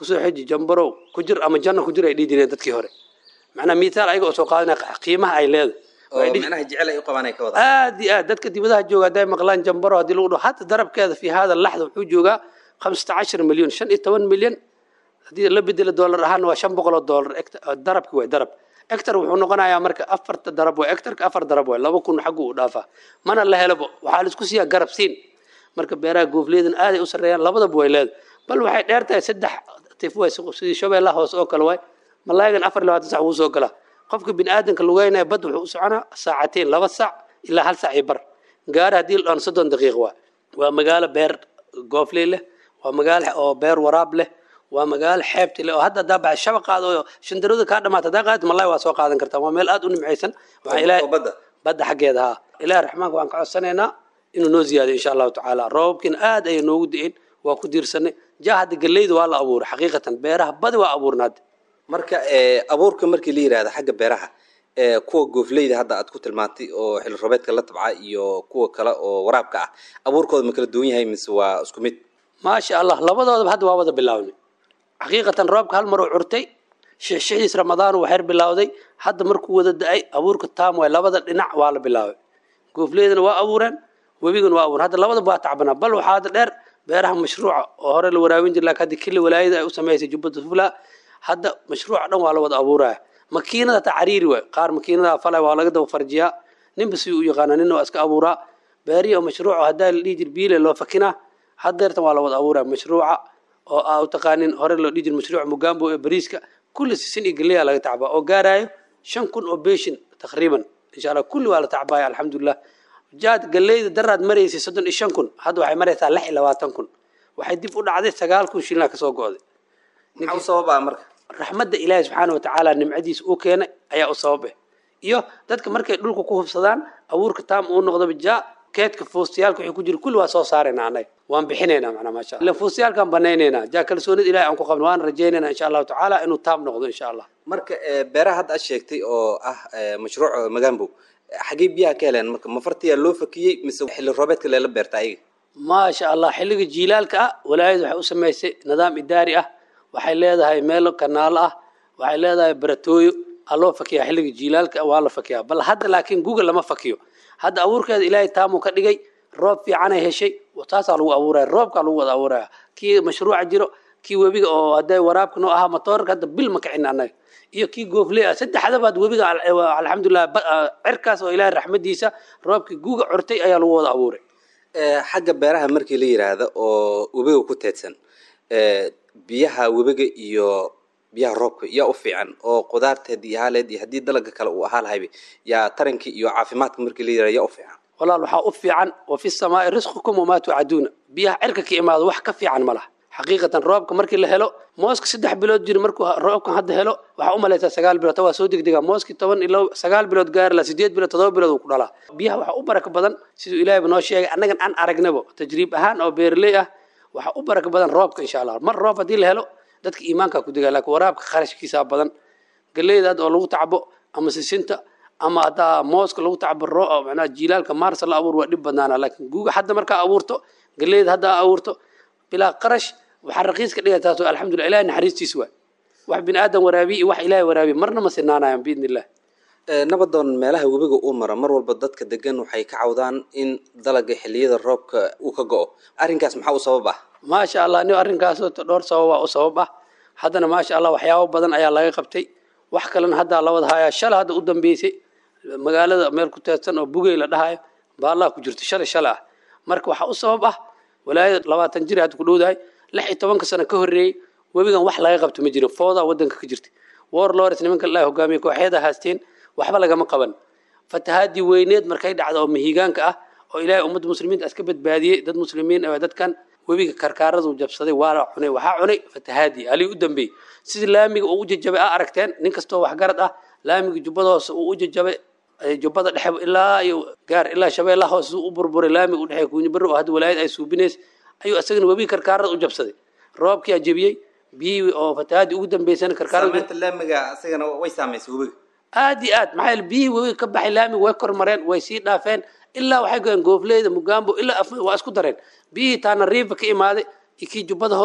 kusoo xeji jambarow ku jir ama janno ku jir ay dhihi jireen dadkii hore macnaa miitaal ayaga oo soo qaadanaya qiimaha ay leedahay oo micnaha jecel ay u qabaan ay ka wada aad iyo aad dadka dibadaha jooga hadday maqlaan jambaro haddii lagu dhaho hata darabkeeda fi hada laxda wuxuu joogaa khamsata cashar milyan shan iyo toban milyan haddii la bedelo doolar ahaan waa shan boqol oo doolar darabki waay darab ectar wuxuu noqonayaa marka afarta darab waay ectarka afar darab waay laba kun xaggu u dhaafaa mana la helabo waxaa laisku siiyaa garab siin marka beeraha goofleedan aaday u sarreeyaan labadaba way leedahay bal waxay dheer tahay saddex tif waay sidii shabeellaha hoose oo kale waay malaayigan afar labaatan sac wuu soo galaa qofka biniaadanka lugeynaya bad wuxuu u soconaa saacateen laba sac ilaa hal sac iyo bar gaari haddii la dhan soddon daqiiq waa waa magaalo beer goofley leh waa magaalo oo beer waraab leh waa magaalo xeebti leh oo hadda haddaa baxay shabaqaada oo shandarooda kaa dhamaata haddaa qaadid malaay waa soo qaadan kartaa waa meel aad u nimcaysan waxaa ilaahay badda xaggeeda haa ilaahay raxmaanka waan ka codsanaynaa inuu noo ziyaadiyo insha allahu tacaala roobabkiina aad ayay noogu di'een waa ku diirsanay jaa hadda galleyda waa la abuuray xaqiiqatan beeraha badi waa abuurnaad marka abuurka markii la yidhahda xagga beeraha kuwa goofleyda hadda aad ku tilmaantay oo xilli roobeedka la tabca iyo kuwa kale oo waraabka ah abuurkooda ma kala duwan yahay mise waa isku mid maasha allah labadoodaba hadda waa wada bilaabnay xaqiiqatan roobka hal mar uu curtay shixshixiis ramadaan uu xeer bilowday hadda markuu wada da-ay abuurka taam waay labada dhinac waa la bilaabay goofleydana waa abuureen webigana waa abuureen hadda labadaba waa tacbanaa bal waxaa hadda dheer beeraha mashruuca oo hore la waraabin jir laakiin hadda kili walaayada ay u samaysay jubbada sufla hadda mashruuca dhan waa la wada abuuraya makiinada taa cariiri waay qaar makiinada falay waa laga daba farjiyaa ninba si u yaqaana ninna waa iska abuuraa beerihi oo mashruuca haddaa la dhihi jir biile loo fakinaa haddeertan waa la wada abuuraya mashruuca oo aa u taqaanin hore loo dhihi jir mashruuca mugambo ee bariiska kulli sisin iyo galeya laga tacbaa oo gaarayo shan kun oo beeshin taqriiban insha allah kulli waa la tacbaaya alxamdulilah jaad galeyda daraad maraysay soddon iyo shan kun hadda waxay maraysaa lix iyo labaatan kun waxay dib u dhacday sagaal kun shilina kasoo go'day maxaa u sababaa marka raxmadda ilaahi subxaana watacaala nimcadiisa uu keenay ayaa u sababe iyo dadka markay dhulka ku hubsadaan abuurka taam uu noqdoba jaa keedka fuustayaalka wixii ku jira kulli waa soo saarayna annaga waan bixinaynaa macnaa maasha allah fuustayaalkaan banaynaynaa jaa kalsoonida ilahi aan ku qabno waan rajaynaynaa insha allahu tacaala inuu taam noqdo insha allah marka beeraha hadda aad sheegtay oo ah mashruuc magambo xaggee biyaha ka heleen marka mafartiyaa loo fakiyey mise xilli roobeedka leela beerta ayaga maasha allah xilliga jiilaalka ah walaayadu waxay u samaysay nidaam idaari ah waxay leedahay meelo kanaalo ah waxay leedahay baratooyo aa loo fakiyaa xilliga jiilaalka waa la fakiyaa bal hadda laakiin google lama fakiyo hadda abuurkeeda ilaahay taamuu ka dhigay roob fiicanay heshay taasaa lagu abuuraya roobkaa lagu wada abuuraya kii mashruuca jiro kii webiga oo hadday waraabka noo ahaa matoorka hadda bil ma kicin annaga iyo kii goofley ah saddexdabaad webiga alxamdulilah cirkaas oo ilaahay raxmadiisa roobkii guuga curtay ayaa lagu wada abuuray xagga beeraha markii la yidhaahdo oo webiga ku teedsan biyaha webiga iyo biyaha roobka yaa u fiican oo qudaarta haddii ahaaleed iyo haddii dalaga kale uu ahaa lahayba yaa taranka iyo caafimaadka markii la yidhahdo yaa u fiican walaal waxaa u fiican wa fi samaai risqukum wamaa tucaduuna biyaha cirka ka imaado wax ka fiican ma laha xaqiiqatan roobka markii la helo mooska saddex bilood jiri markuu roobkan hadda helo waxaa u malaysaa sagaal bilood ta waa soo degdegaa mooskii toban ilo sagaal bilood gaari la sideed bilood todoba bilood uu ku dhalaa biyaha waxaa u baraka badan siduu ilaahayba noo sheegay annagan aan aragnabo tajriib ahaan oo beeraley ah waxaa u baraka badan roobka insha allah mar roob haddii la helo dadka iimaankaa ku degaa laakiin waraabka kharashkiisaa badan galeydaad oo lagu tacbo ama sisinta ama haddaa mooska lagu tacbo ro macnaha jiilaalka maarsa la abuur waa dhib badnaana laakiin guuga hadda markaa abuurto galeyda hadda abuurto bilaa qarash waxaa raqiis ka dhigay taas oo alxamdulillah ilahay naxariistiis waay wax bini aadan waraabiye iyo wax ilaahay waraabiye marna ma sinaanayaan biidni illah nabadoon meelaha webiga uu maro mar walba dadka degan waxay ka cawdaan in dalaga xilliyada roobka uu ka go'o arrinkaas maxaa u sabab ah maasha allah ni arrinkaasoo dhowr sababa u sabab ah haddana maasha allah waxyaabo badan ayaa laga qabtay wax kalena haddaa la wada hayaa shala hadda u dambeysay magaalada meel ku teedsan oo bugey la dhahayo baallah ku jirto shalay shala ah marka waxaa u sabab ah walaayada labaatan jir hadda ku dhowdahay lix iyo tobanka sano ka horreeyey webigan wax laga qabto ma jiro foodaa waddanka ka jirta war lores nimanka ilaahi hogaamiye kooxyada haasteen waxba lagama qaban fatahaadii weyneed markay dhacdo oo mihigaanka ah oo ilaahay ummadda muslimiinta iska badbaadiyey dad muslimiin ah dadkan webiga karkaaradu jabsaday waa la cunay waxaa cunay fatahaadii alii u dambeeyey sidii laamiga uu u jajabay aa aragteen nin kastoo waxgarad ah laamiga jubbada hoose uu u jajabay jubbada dhexe ilaa iyo gaar ilaa shabeellaha hoose u burburay laamiga u dhexeey kuunya barre oo hadda walaayad ay suubinays ayuu isagana webiga karkaarada u jabsaday roobkii aa jebiyey biyihii oo fatahaadii ugu dambeysana karkaarada laamiga isagana way saamaysay webiga aad iyo aad maxaa yeele biyihii webiga ka baxay laamiga way kormareen way sii dhaafeen ilaa waxay goyeen goofleyda mugambo ilaa waa isku dareen biyihii taana riifa ka imaaday iyo kii jubbada hoose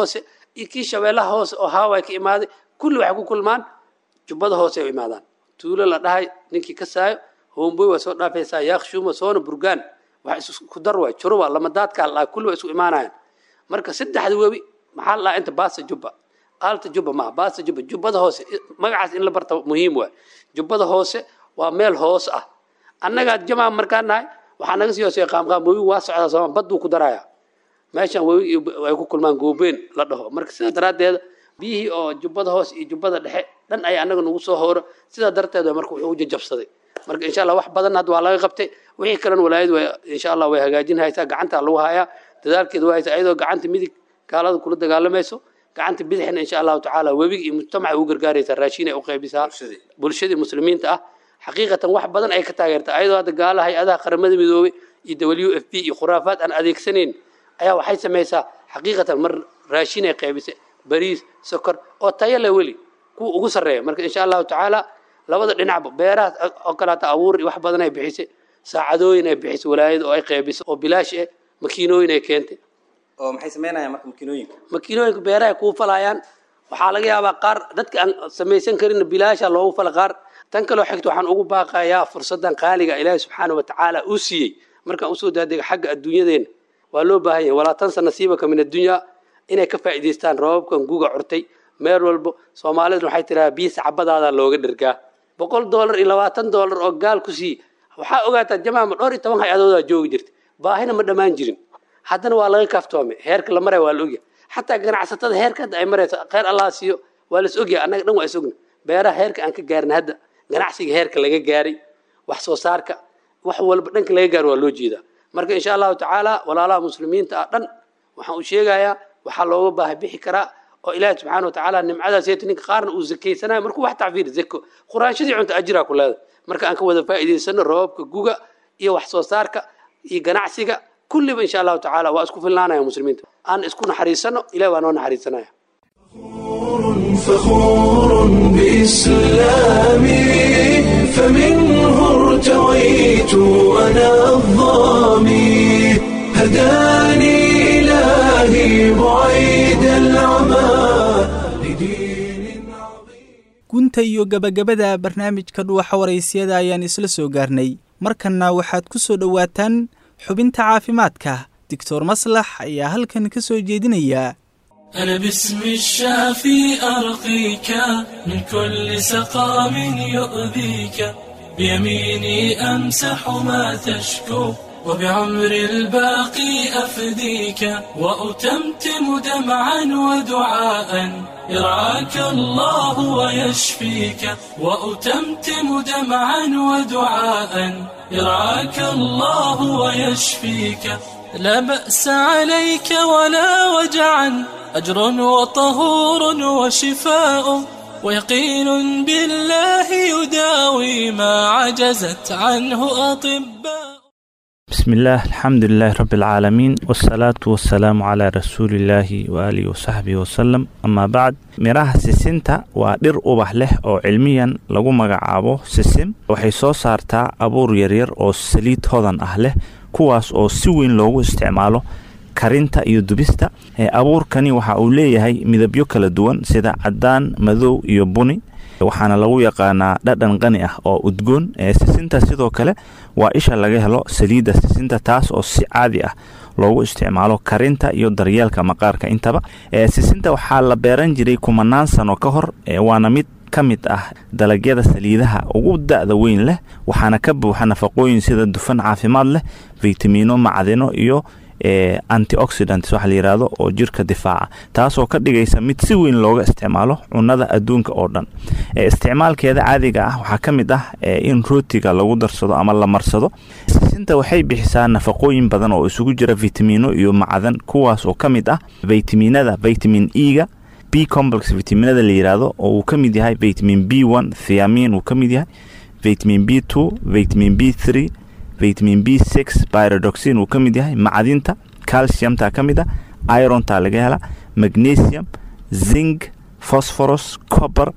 iyo kii shabeellaha hoose oo haaway ka imaaday kulli waxay ku kulmaan jubbada hoose ay u imaadaan tuulo la dhahay ninkii ka saayo homboy waa soo dhaafaysaa yaakshuuma soona burgaan wax isku dar waay juruba lamadaadkaa la dhahay kulli waa isku imaanayaan marka saddexda webi maxaa la dhahaa inta baasa jubba aalta jubba maaha baasa jubba jubbada hoose magacaas in la barta muhiim waay jubbada hoose waa meel hoos ah annagaa jamaa markaan nahay waxaa naga sii hooseeya qaamqaam webi waa socdaa sooma badduu ku darayaa meeshan webi ay ku kulmaan goobeen la dhaho marka sidaa daraaddeeda biyihii oo jubbada hoose iyo jubbada dhexe dhan ay annaga nagu soo hooro sidaa darteed marka wuxuu u jajabsaday marka insha allah wax badan hadda waa laga qabtay wixii kalena walaayadu way insha allah way hagaajin haysaa gacanta lagu hayaa dadaalkeeda waa haysaa iyadoo gacanta midig gaalada kula dagaalamayso gacanta bidixna insha allahu tacaala webiga iyo mujtamaca u gargaaraysaa raashin ay u qaybisaa bulshadii muslimiinta ah xaqiiqatan wax badan ay ka taageertaa ayadoo hadda gaala hay-adaha qaramada midoobay iyo w f p iyo khuraafaad aan adeegsanayn ayaa waxay samaysaa xaqiiqatan mar raashin ay qaybisay bariis sokor oo tayo leh weli kuwa ugu sarreeya marka insha allahu tacaala labada dhinacba beeraha oo kaleata abuur wax badan ay bixisay saacadooyin ay bixisay walaayada oo ay qaybisay oo bilaash eh makiinooyin ay keentay oo maxay samaynayaan marka makiinooyinka makiinooyinka beeraha kuu falayaan waxaa laga yaabaa qaar dadka aan samaysan karin bilaasha loogu fala qaar tan kaloo xigta waxaan ugu baaqayaa fursadan qaaliga ilaahi subxaana wa tacaala uu siiyey markaan usoo daadega xagga adduunyadeena waa loo baahan yahay walaa tansa nasiibaka min addunya inay ka faa'iidaystaan roobabkan guga curtay meel walbo soomaaliduna waxay tirahaa biisa cabadaadaa looga dhergaa boqol doolar iyo labaatan doolar oo gaal ku siiye waxaa ogaataa jamaama dhowr iyo toban hay-adoodaa joogi jirta baahina ma dhammaan jirin haddana waa laga kaaftoomay heerka la maraya waa la ogyahay xataa ganacsatada heerka hadda ay marayso kheyr allah siiyo waa las ogyahay annaga dhan waa is ogna beeraha heerka aan ka gaarin hadda ganacsiga heerka laga gaaray wax soo saarka wax walba dhanka laga gaaro waa loo jeedaa marka insha allahu tacaala walaalaha muslimiinta ah dhan waxaan u sheegayaa waxaa looga baahay bixi karaa oo ilaahi subxaana wa tacaala nimcadaas yeeta ninka qaarna uu zakaysanayo markuu wax tacfiir zako quraanshadii cunta ajiraa ku leedahay marka aan ka wada faa'iidaysano roobabka guga iyo wax soo saarka iyo ganacsiga kulliba insha allahu tacaala waa isku filnaanaya muslimiinta aan isku naxariisano ilahi waa noo naxariisanaya فخور بإسلامي فمنه ارتويت أنا الظامي هداني إلهي بعيد العمى gunta iyo gabagabada barnaamijka dhuuxa waraysiyada ayaan isla soo gaarnay markanna waxaad ku soo dhowaataan xubinta caafimaadka doctor maslax ayaa halkan ka soo jeedinaya أنا باسم الشافي أرقيك من كل سقام يؤذيك بيميني أمسح ما تشكو وبعمر الباقي أفديك وأتمتم دمعا ودعاء يرعاك الله ويشفيك وأتمتم دمعا ودعاء يرعاك الله ويشفيك لا بأس عليك ولا وجعا أجر وطهور وشفاء ويقين بالله يداوي ما عجزت عنه أطباء بسم الله الحمد لله رب العالمين والصلاة والسلام على رسول الله وآله وصحبه وسلم أما بعد miraha sisinta waa dhir ubax leh oo cilmiyan lagu magacaabo sisim waxay soo saartaa abuur yaryar oo saliid hodan ah leh kuwaas oo si weyn loogu isticmaalo karinta iyo dubista abuurkani waxa uu leeyahay midabyo kala duwan sida cadaan madow iyo buni waxaana lagu yaqaanaa dhadhan qani ah oo udgoon sisinta sidoo kale waa isha laga helo saliidda sisinta taas oo si caadi ah loogu isticmaalo karinta iyo daryeelka maqaarka intaba sisinta waxaa la beeran jiray kumanaan sano ka hor waana mid ka mid ah dalagyada saliidaha ugu da-da weyn leh waxaana ka buuxa nafaqooyin sida dufan caafimaad leh fitamiino macdino iyo antioxidants waxa la yidhaahdo oo jirka difaaca taasoo ka dhigaysa mid si weyn looga isticmaalo cunada adduunka oo dhan isticmaalkeeda caadiga ah waxaa ka mid ah in rootiga lagu darsado ama la marsado sisinta waxay bixisaa nafaqooyin badan oo isugu jira vitamiino iyo macdan kuwaas oo ka mid ah vitaminada vitamin e-ga b complex vitaminada la yidhaahdo oo uu ka mid yahay vitamin b one thiamin uu ka mid yahay vitamin b two vitamin b three vitamin b six pyrodoxin uu ka mid yahay macdinta calciumta ka mid a ironta laga hela magnesium zinc phosphorus copper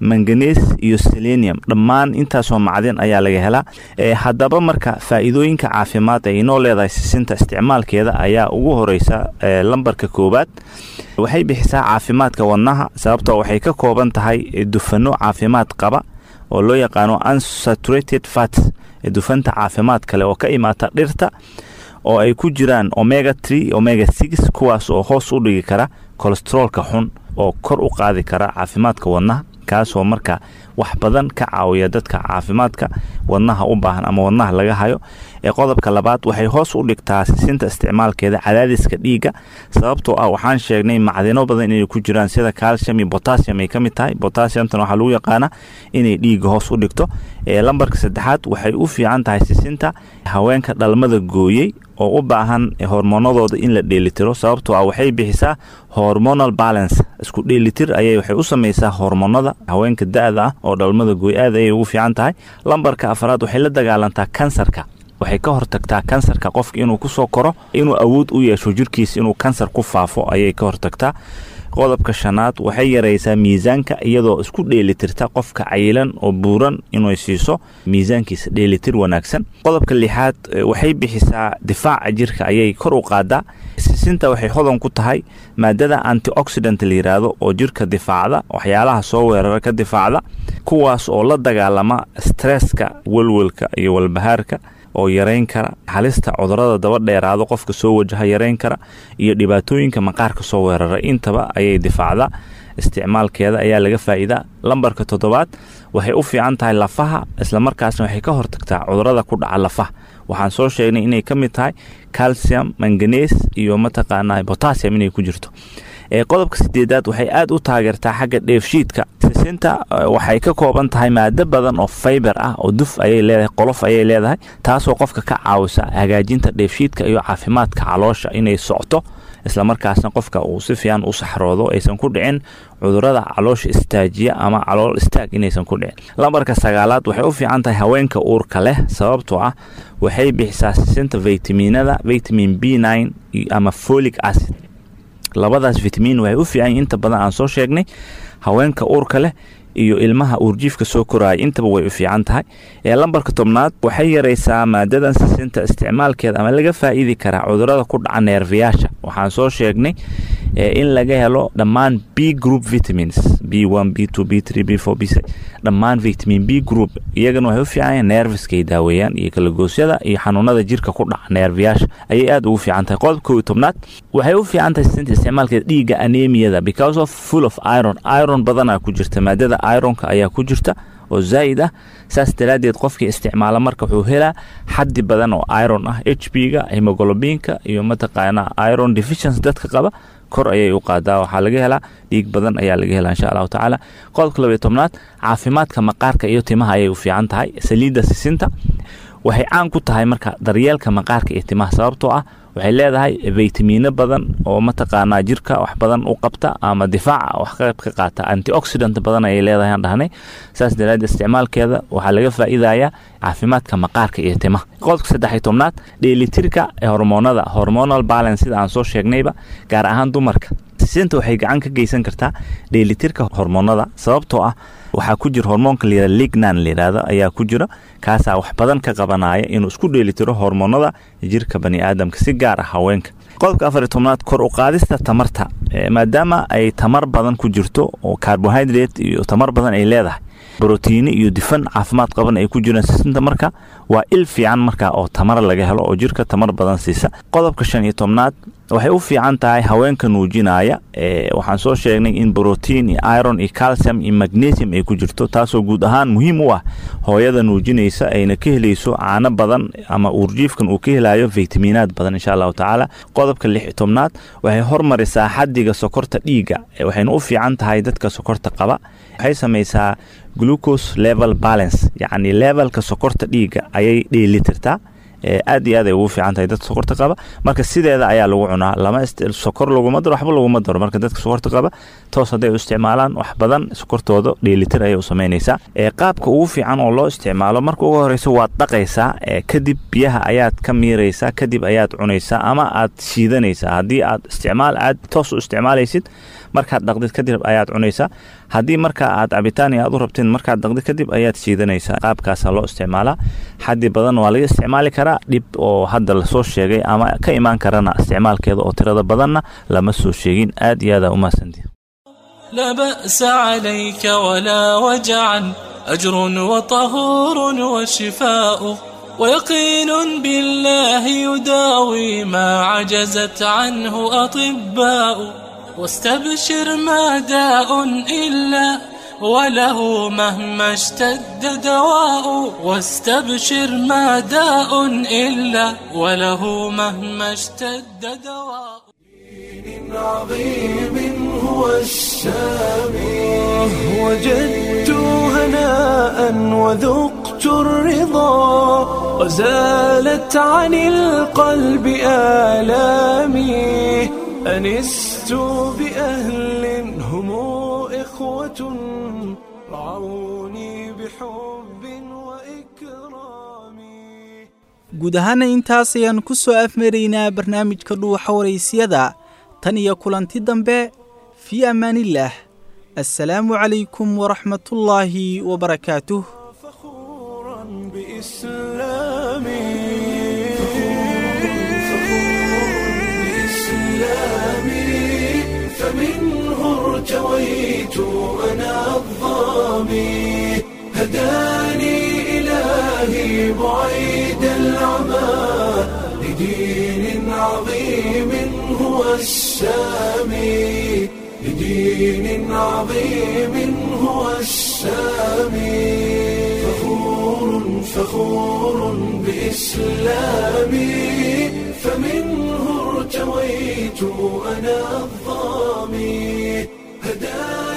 manganes iyo selenium dhammaan intaasoo macdin ayaa laga helaa haddaba marka faa'iidooyinka caafimaad ay inoo leedahay sisinta isticmaalkeeda ayaa ugu horeysa lambarka koowaad waxay bixisaa caafimaadka wadnaha sababtoo waxay ka kooban tahay dufano caafimaad qaba oo loo yaqaano unsaturated fats dufanta caafimaad kale oo ka imaata dhirta oo ay ku jiraan omega tree omega six kuwaas oo hoos u dhigi kara kolesteroolka xun oo kor u qaadi kara caafimaadka wadnaha kaasoo marka wax badan ka caawiya dadka caafimaadka wadnaha u baahan ama wadnaha laga hayo ee qodobka labaad waxay hoos u dhigtaa sisinta isticmaalkeeda cadaadiska dhiigga sababtoo ah waxaan sheegnay macdino badan inay ku jiraan sida calcium iyo botassium ay ka mid tahay botassiumtan waxaa lagu yaqaanaa inay dhiigga hoos u dhigto ee lambarka saddexaad waxay u fiican tahay sisinta haweenka dhalmada gooyey oo u baahan hormoonadooda in la dheelitiro sababtoo ah waxay bixisaa hormonal balance isku dheelitir ayay waxay u samaysaa hormoonada haweenka da-da ah oo dhalmada gooy aad ayay ugu fiican tahay lambarka afraad waxay la dagaalantaa kansarka waxay ka hortagtaa kansarka qofka inuu kusoo koro inuu awood u yeesho jirkiisa inuu kansar ku faafo ayay ka hortagtaa qodobka shanaad waxay yaraysaa miisaanka iyadoo isku dheelitirta qofka cayilan oo buuran inay siiso miisaankiisa dheelitir wanaagsan qodobka lixaad waxay bixisaa difaaca jirka ayay kor u qaadaa sisinta waxay hodan ku tahay maadada antioxidant la yiraahdo oo jirka difaacda waxyaalaha soo weerara ka difaacda kuwaas oo la dagaalama stresska welwelka iyo walbahaarka oo yarayn kara halista cudurada daba dheeraado qofka soo wajaha yarayn kara iyo dhibaatooyinka maqaarka soo weerara intaba ayay difaacdaa isticmaalkeeda ayaa laga faa'iidaa lambarka toddobaad waxay u fiican tahay lafaha islamarkaasna waxay ka hortagtaa cudurada ku dhaca lafaha waxaan soo sheegnay inay ka mid tahay calcium manganes iyo mataqaanaa botassium inay ku jirto ee qodobka sideedaad waxay aad u taageertaa xagga dheefshiidka sisinta waxay ka kooban tahay maado badan oo fayber ah oo duf ayay leedahay qolof ayay leedahay taasoo qofka ka caawisa hagaajinta dheefshiidka iyo caafimaadka caloosha inay socto islamarkaasna qofka uu si fiican u saxroodo aysan ku dhicin cudurada caloosha istaajiya ama calool istaag inaysan ku dhicin lambarka sagaalaad waxay u fiican tahay haweenka uurka leh sababtoo ah waxay bixisaa sisinta vitaminada vitamin b nine ama folic acid labadaas vitamin waxay u fiican inta badan aan soo sheegnay haweenka uurka leh iyo ilmaha uurjiifka soo koraaya intaba way u fiican tahay ee lambarka tobnaad waxay yaraysaa maadadan sisinta isticmaalkeeda ama laga faa'iidi karaa cudurada ku dhaca neerfayaasha waxaan soo sheegnay in laga helo dhammaan b group vitamins b one b two b three b four b six dhammaan vitamin b group iyagana waxay u fiican neerfiskay daaweeyaan iyo kalagoosyada iyo xanuunada jirka ku dhaca neerfayaasha ayay aad ugu fiican tahay qodobka kow iyo tobnaad waxay u fiican tahay sisinta isticmaalkeeda dhiigga anemiyada because of full of iron iron badanaa ku jirta maadada ironka ayaa ku jirta oo zaa'id ah saas daraaddeed qofkii isticmaala marka wuxuu helaa xaddi badan oo iron ah h b ga hemoglobinka iyo mataqaanaa iron deficiency dadka qaba kor ayay u qaadaa waxaa laga helaa dhiig badan ayaa laga helaa insha allahu tacaala qodobka labayo tobnaad caafimaadka maqaarka iyo timaha ayay u fiican tahay saliidda sisinta waxay caan ku tahay marka daryeelka maqaarka iyo timaha sababtoo ah waxay leedahay vitaminno badan oo mataqaanaa jirka wax badan u qabta ama difaaca wax qayb ka qaata antioxidant badan ayay leedahay aan dhahnay saas daraaddeed isticmaalkeeda waxaa laga faa'iidayaa caafimaadka maqaarka iyo timaha qodobka saddex iyo tobnaad dheelitirka hormoonada hormonal balance sida aan soo sheegnayba gaar ahaan dumarka sisinta waxay gacan ka geysan kartaa dheelitirka hormoonada sababtoo ah waxaa ku jira hormoonka layihahda lignan layidhahdo ayaa ku jira kaasaa wax badan ka qabanaya inuu isku dheelitiro hormoonada jirka bani aadamka si gaar ah haweenka qodobka afar iyo tobnaad kor u qaadista tamarta maadaama ay tamar badan ku jirto oo carbohydrate iyo tamar badan ay leedahay brotiini iyo difan caafimaad qaban ay ku jiraan sisinta marka waa il fiican marka oo tamar laga helo oo jirka tamar badan siisa qodobka shan iyo tobnaad waxay u fiican tahay haweenka nuujinaya waxaan soo sheegnay in brotiin iyo iron iyo calcium iyo magnesium ay ku jirto taasoo guud ahaan muhiim u ah hooyada nuujinaysa ayna ka helayso caano badan ama uurjiifkan uu ka helayo vitaminaad badan insha allahu tacaala qodobka lix iyo tobnaad waxay hormarisaa xaddiga sokorta dhiigga waxayna u fiican tahay dadka sokorta qaba waxay samaysaa glucose level balance yacni levelka sokorta dhiigga ayay dheelitirtaa aad iyo aad ay ugu fiican tahay dadka sokorta qaba marka sideeda ayaa lagu cunaa lama sokor laguma daro waxba laguma daro marka dadka sokorta qaba toos hadday u isticmaalaan wax badan sokortooda dheelitir ayay u samaynaysaa qaabka ugu fiican oo loo isticmaalo marka ugu horeysa waad dhaqaysaa kadib biyaha ayaad ka miiraysaa kadib ayaad cunaysaa ama aad shiidanaysaa haddii aad isticmaal aad toos u isticmaalaysid markaad dhaqdid kadib ayaad cunaysaa haddii marka aad cabitaan iyo aad u rabteen markaad daqdi kadib ayaad shiidanaysaa qaabkaasaa loo isticmaalaa xaddi badan waa laga isticmaali karaa dhib oo hadda lasoo sheegay ama ka imaan karana isticmaalkeeda oo tirada badanna lama soo sheegin aad iyo aada umahadsantii لا بأس عليك ولا وجعا أجر وطهور وشفاء ويقين بالله يداوي ما عجزت عنه أطباء واستبشر ما داء إلا وله مهما اشتد دواء واستبشر ما داء إلا وله مهما اشتد دواء عظيم هو السامي وجدت هناء وذقت الرضا وزالت عن القلب آلامي أنست بأهل هم إخوة رعوني بحب وإكرام guud ahaana intaas ayaan ku soo afmaraynaa barnaamijka dhuuxa waraysiyada tan iyo kulanti dambe fii ammaanillaah assalaamu calaykum waraxmatullaahi wabarakaatuh بإسلامي فمنه ارتويت أنا الظامي هداني إلهي بعيد العمى لدين عظيم هو السامي لدين عظيم هو السامي فخور فخور بإسلامي فمنه ارتويت أنا الظامي هداني